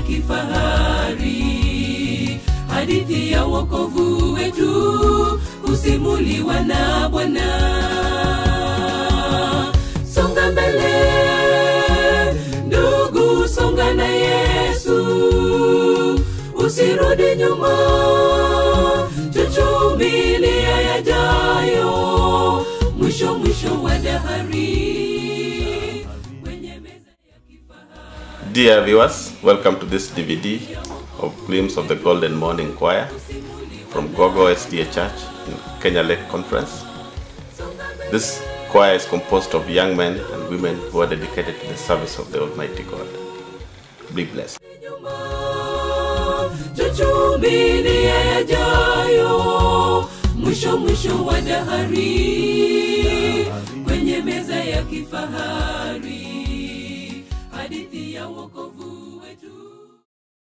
kifahari hadithi ya wokovu wetu husimuliwa na bwana songa mbele ndugu songa na yesu usirudi nyuma tuchumilia yajayo mwisho mwisho wa dahari kwenye meza ya kifahari Dear viewers, welcome to this DVD of Glimpse of the Golden Morning Choir from Gogo SDA Church in Kenya Lake Conference. This choir is composed of young men and women who are dedicated to the service of the Almighty God. Be blessed. nyuma tuchumilia yajayo mwisho mwisho wa dahari kwenye meza ya kifahari hadithi ya wokovu